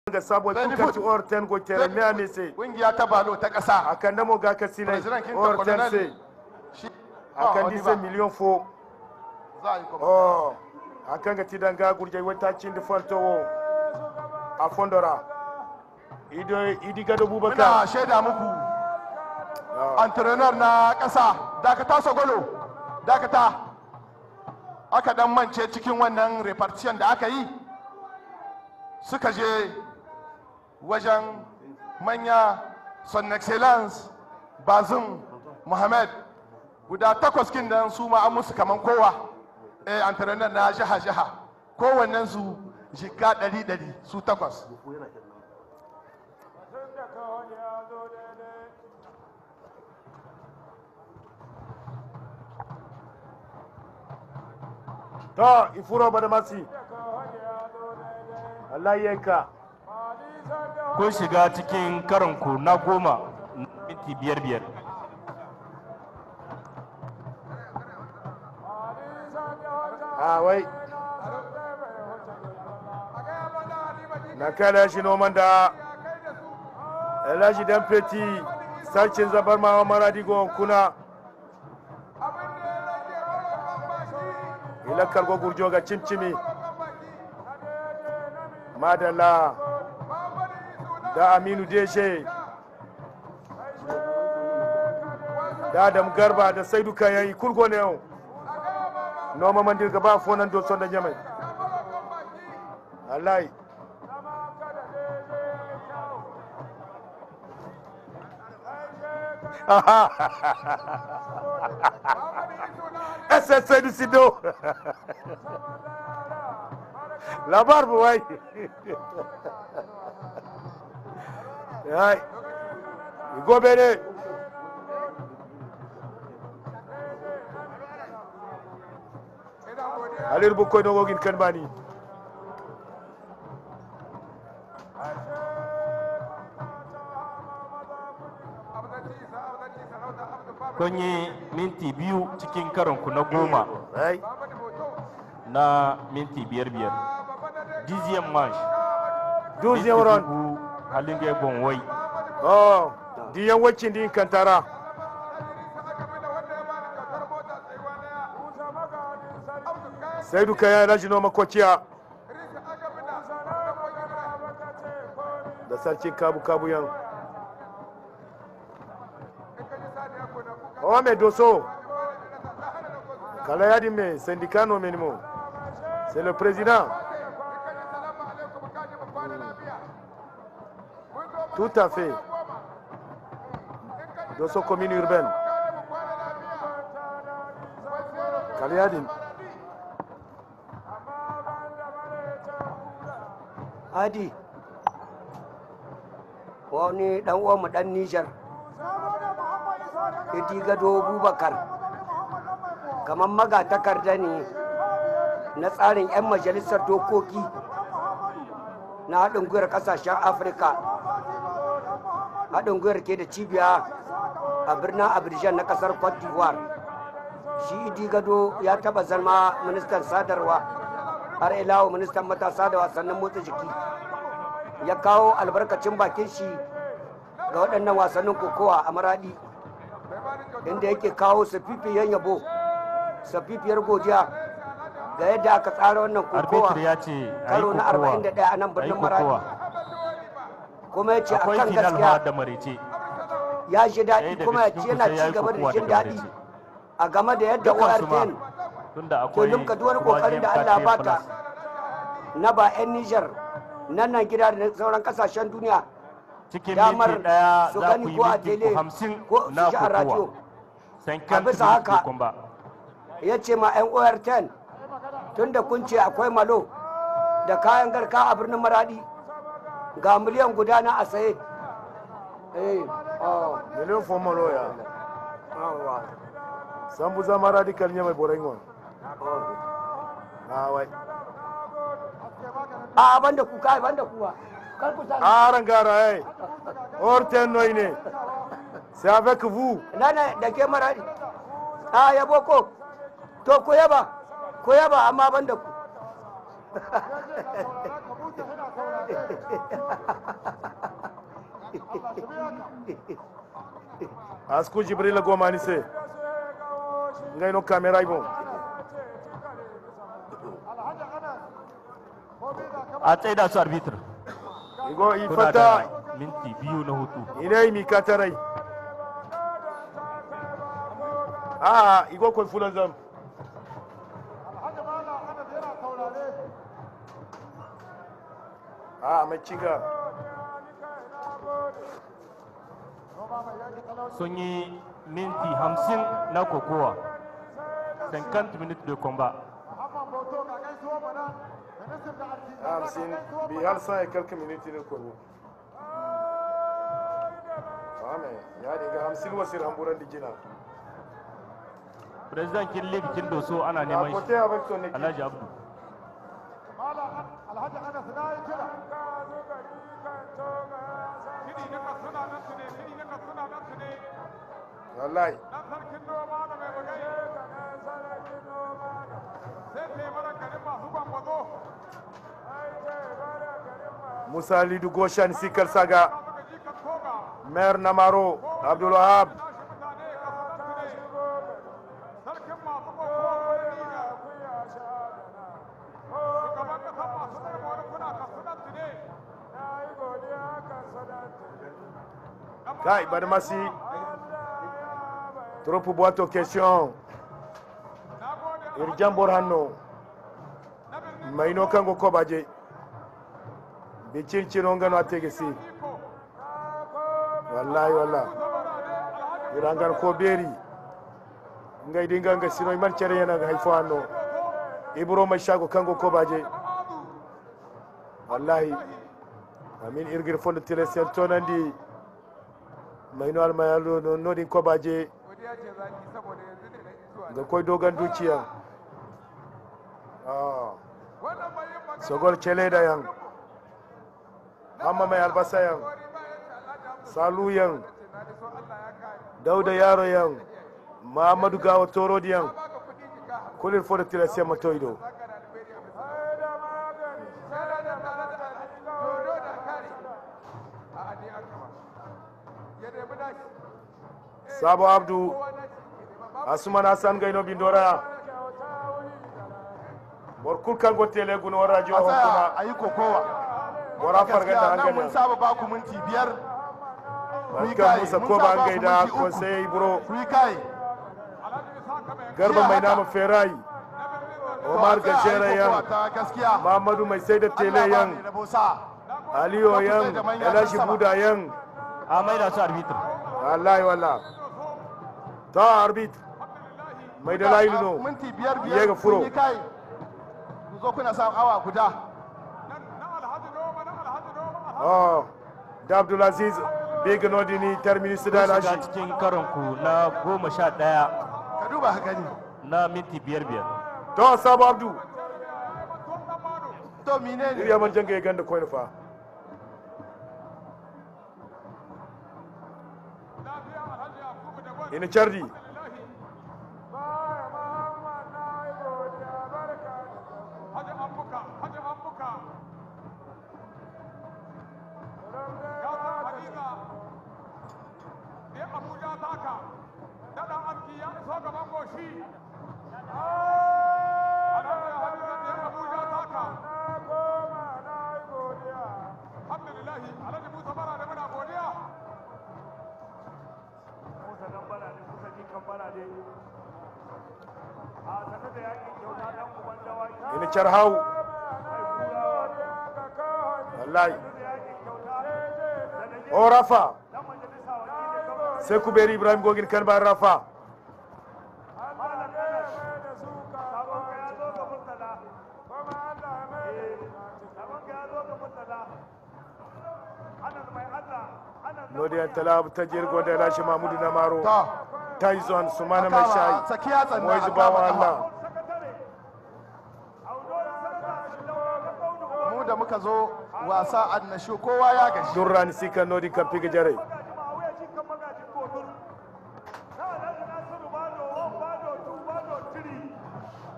ga sabo Beni kuka foot. ci or ten go tere me ame se kungiya ta balo ta ƙasa akan namo ga ka sile president kinta or ten se colonel shi ba akan wani dise ba. million fo za a yi kuma oh akan ga tidan ga gurje wata cin di fanto wo a fondora ido idi gado muna bubakar shaida muku Ah. entrepreneur na ƙasa dakata sogolo dakata aka dan mance cikin wannan repartition da aka yi suka je wajen manya son excellence bazum muhammad guda takwas kin dan su ma an musu kaman kowa eh entrepreneur na jiha jiha kowannen su jika ɗari ɗari su takwas to ifuro bada masi Allah yanka kun shiga cikin karanku na goma na minti biyar biyar a wai na kala shi noman da elashi dan feti sarkin zabar ma maradi gon kuna ilakar gurjo ga cimcimi madalla da aminu deshe da adam garba da saidu kayayi kurgo ne yau noma mandir gaba fonan do sonda nyamai wallahi essa sai do sido la barba wai ai go bene alir bu koy no gin kan bani kun yi minti biyu cikin karanku na goma ai na minti biyar biyar dixième manche deuxième round halinge bonwai oh diyan wacin din kantara sai duka ya rashi noma kwaciya da sarkin kabu-kabu yan awa mai doso kala yadi mai syndicano minimum c'est le président tout à fait doso commune urbaine kala yadi Hadi, wani ɗan uwanmu ɗan Nijar, Idi Gado Bubakar, kamar magatakarda ne na tsarin 'yan majalisar dokoki na haɗin gwiwar ƙasashen Afirka. Haɗin gwiwar ke da cibiya a birnin Abidjan na ƙasar Cote d'Ivoire. Shi Idi Gado ya taɓa zama ministan sadarwa. har ilawo ministan matasa da wasannin motsa jiki ya kawo albarkacin bakin shi ga waɗannan wasannin kokowa a maradi inda yake kawo safifiyar yabo safifiyar godiya ga yadda aka tsara wannan kokowa arbitr ya ce a yi karo na kokowa 41 a nan a yi birnin maradi kokowa kuma ya ce a akwai kan final gaskiya ma da marice ya ji ɗaya daɗi daga kuma ya ce cikin ku yana sai ya ci yi gaba da kokowa jin daga daɗi marice a game da yadda Dukansu ma, ORTN tunda ke akwai limka duk wani kokarin da Allah ba ta na ba 'yan Nijar nan nan gida da sauran kasashen duniya cikin damar minti daya su za gani ku yi ko a minti tele hamsin ko su na ji a radio kokowa A bisa haka, ba ya ce ma 'yan OR10 tun da kun ce akwai malo da kayan garka a birnin maradi ga miliyan guda na a saye eh oh, miliyan fomolo ya yawa, sambu zama radical nyamai borai ngwan oh. ah wai a ban da ku kai ban da kuwa kar ku sani aran gara ai orten noi ne c'est avec vous nana da ke maradi a yabo ko to ku yaba ku yaba amma ban da ku asku jibrila gomani se ngay no camera ibon a tsaida su arbitr igo kuna ifata da minti biyu na hutu inai mi katarai a igo koy fulan zam a mai ciga sun yi minti hamsin na kokowa 50 minutes de combat hamsin bi har sa ya kalka miniti ne kogo ame ya dinga hamsin wasir hamburan dijina president kin league kin doso ana a neman kote shi abin to ne alhaji abdu alhaji anas na yi kira kidi na kasuna nan su ne kidi na kasuna nan su ne wallahi dan sarkin noma da mai bugai sai taimakon garin masu gwangwazo musa lidu goshan sikar saga suka ji ka toga mayor namaro abdul wahab tashi mutane kasunan su ne sarkin masu gwangwazo ne shugaban kasar masu tsarmoni kuna kasunan su ne kai badmasi trop boito question na gode irjan bor hanno maino kango kobaje be cincino ngano atege si iko wallahi wallahi irangan ko beri ngai dinga nga sino man cere yana ga haifo hanno ibro mai shago kango kobaje wallahi amin irgir fondo tele sen tonandi maino almayalo no nodin kobaje godiya ce zaki saboda yanzu ne na isuwa ga koy dogan dukiya ah wannan bai yin magana sogol cele da yan amma mai albasa yan salu yan na da so Allah ya kai dauda yaro yan muhammadu gawa toro yan baka kuɗi jika kulir fo da tira sai matoido saka da alberi a bisa sai da tare da dodo da kare a adi an gaba ya nemi nashi sabo abdu kowa nashi ya nema ba asuman hasan gaino bindora bor kul kango tele guno radio a tsaya hokuma a yi kokowa bora farga da gaskiya nan mun hankali saba ba ku minti biyar barkan musa ko ba an gaida konsai buro ku yi kai alhaji isa ka mai garba mai nama ferai omar To, a tsaya a yi gajere kokowa yan ta gaskiya muhammadu mai sai da tele Allah ba yan ni rabo sa aliyo yan elashi buda yan a maida su arbitr wallahi wallah ta arbit mai da layi no minti biyar Iye biyar ga furo. kun yi kai ku zo kuna samun awa guda na alhaji noma na alhaji noma oh da abdulaziz big nodini terminus da kun shiga lashi cikin karon ku na goma sha ɗaya ka duba ka gani na minti biyar biyar to sabo abdu to mine ne iriya man janga ya ganda koyin fa lafiya alhaji yakubu da gwani ina chardi Haji Ambuka, Haji Ambuka. Ya san Hadiza, ne Abuja taka, daɗa aski ya iso gaban goshi. Alhaji Hadiza ne Abuja taka. Alhamdulillahi, Alhaji Musa bara da muna godiya. Musa dan bara ne, Musa jikan bara ne. A sanar da yakin kyauta dan uban dawaki. ina charhau wallahi o rafa sai ku beri ibrahim gogin kan ba rafa nodiyan talab ta jirgo da lashi mamudu na maro to taizon sumana mai kama shayi tsakiya tsanna moyi a zubawa kama allah mu da muka zo wasa annashu kowa ya gashi durrani sika nodi kan piga jare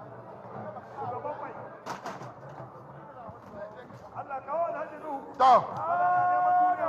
to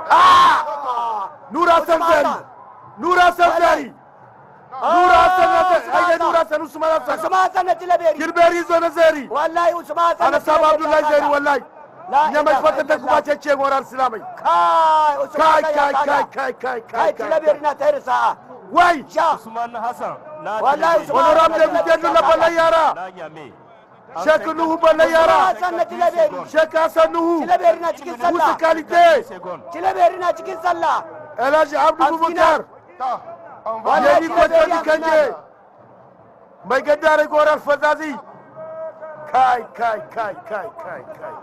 nura sanzari nura sanzari nura sanzari ai nura sanu usman hassan usman hassan na tilaberi kirberi zo na zari wallahi usman hassan ana saba abdullahi zari wallahi La nyamai ilaha fata ta kuma illallah. ce ce ngorar silamai kai usman kai hassan ya kai kai kada kai kai kai kai tilaberi na tayar sa'a wai sha usman hassan na Wallahi Tilaberi. honorable deputy dula balai yara na yame sheikh nuhu balai usman yara hassan na tilaberi sheikh hasan nuhu tilaberi na cikin musa sallah kalite second tilaberi na cikin sallah alhaji abdu bubakar ta an ba Wallahi yadi ko Tilaberi tani a kanje final. mai gaddare gorar fazazi kai kai kai kai kai kai kai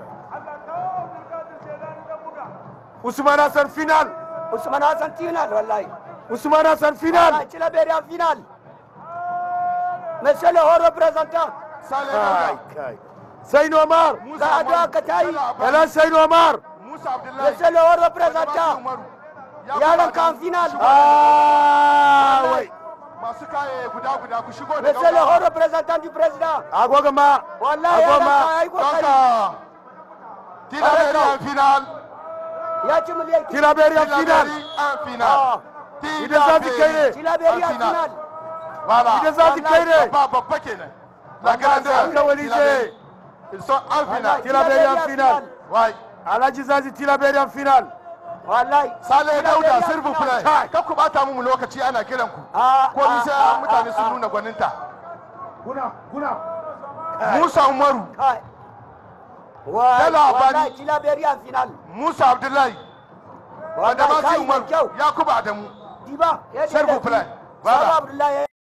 usman hasan final usman hassan final wallahi usman hasan final Wallahi, tilaberi en final monsieur le haut représentant sale kai dauda kai sai nomar ga addu'a ka tayi alhaji sai nomar musa abdullahi monsieur le haut représentant Umaru. Ya yaron kuma ka en da- final ah wai masu kaye guda guda ku shigo da monsieur le haut gaugawa. représentant du président agogo ma wallahi yaron agoma ka yayi don kokari ka tilaberi en final ya ci miliyan tilaberi en final tilaberi en final Idan za su kai ne. tilaberi en final Voilà. idan za su kai ne Babba babba kenan. La grande alkawali ce Ils sont en finale. tilaberi en final Ouais. alhaji zazi tilaberi en final wallahi Sale Dauda s'il vous plaît. Kai. Kar ku bata mu lokaci ana kiran ku. Ah, Ko ni ah, sai ah, mutane sun ah, nuna gwaninta. kuna kuna Musa Umaru, kai Wai, Dala Abadi. wallahi tilaberi en final Musa Abdullahi, wallahi Adamasi kai mai Umaru, kyau Yakubu Adamu. diba ya S'il vous plaît. Voilà. Sabo Abdullahi